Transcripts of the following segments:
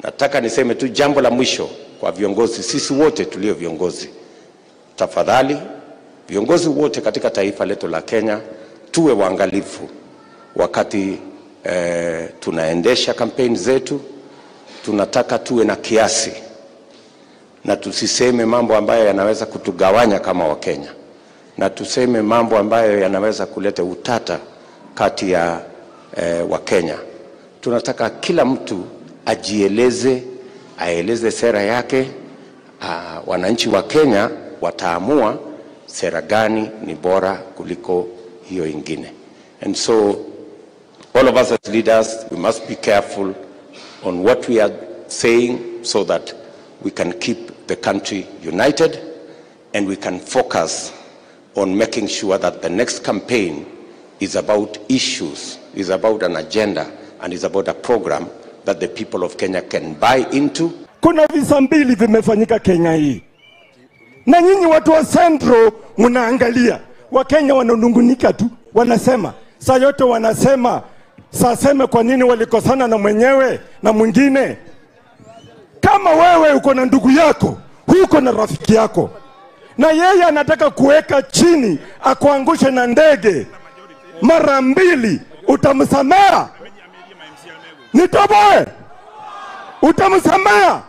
Nataka niseme tu jambo la mwisho kwa viongozi, sisi wote tulio viongozi, tafadhali viongozi wote katika taifa letu la Kenya tuwe waangalifu wakati eh, tunaendesha kampeni zetu. Tunataka tuwe na kiasi na tusiseme mambo ambayo yanaweza kutugawanya kama Wakenya, na tuseme mambo ambayo yanaweza kuleta utata kati ya eh, Wakenya. Tunataka kila mtu ajieleze, aeleze sera yake. Uh, wananchi wa Kenya wataamua sera gani ni bora kuliko hiyo ingine. And so all of us as leaders, we must be careful on what we are saying so that we can keep the country united and we can focus on making sure that the next campaign is about issues, is about an agenda, and is about a program that the people of Kenya can buy into. Kuna visa mbili vimefanyika Kenya hii, na nyinyi watu wa Central mnaangalia. Wakenya wananungunika tu, wanasema saa yote, wanasema saseme kwa nini walikosana na mwenyewe na mwingine. Kama wewe uko na ndugu yako, huko na rafiki yako, na yeye anataka kuweka chini akuangushe na ndege mara mbili, utamsamea? Nitoboe, utamsamea?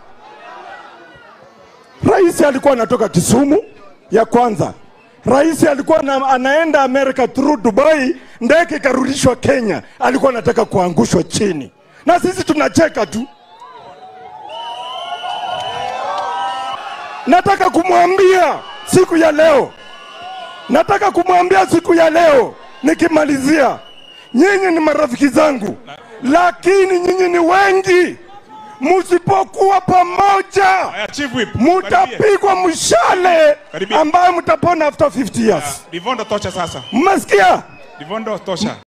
Rais alikuwa anatoka Kisumu ya kwanza. Rais alikuwa na, anaenda America through Dubai, ndege ikarudishwa Kenya, alikuwa anataka kuangushwa chini, na sisi tunacheka tu. Nataka kumwambia siku ya leo, nataka kumwambia siku ya leo nikimalizia, nyinyi ni marafiki zangu, lakini nyinyi ni wengi. Msipokuwa pamoja, Haya, Chief Whip. Karibia. mutapigwa mshale Karibia. ambayo mtapona after 50 years. Livondo tosha sasa. Mmesikia? Livondo tosha.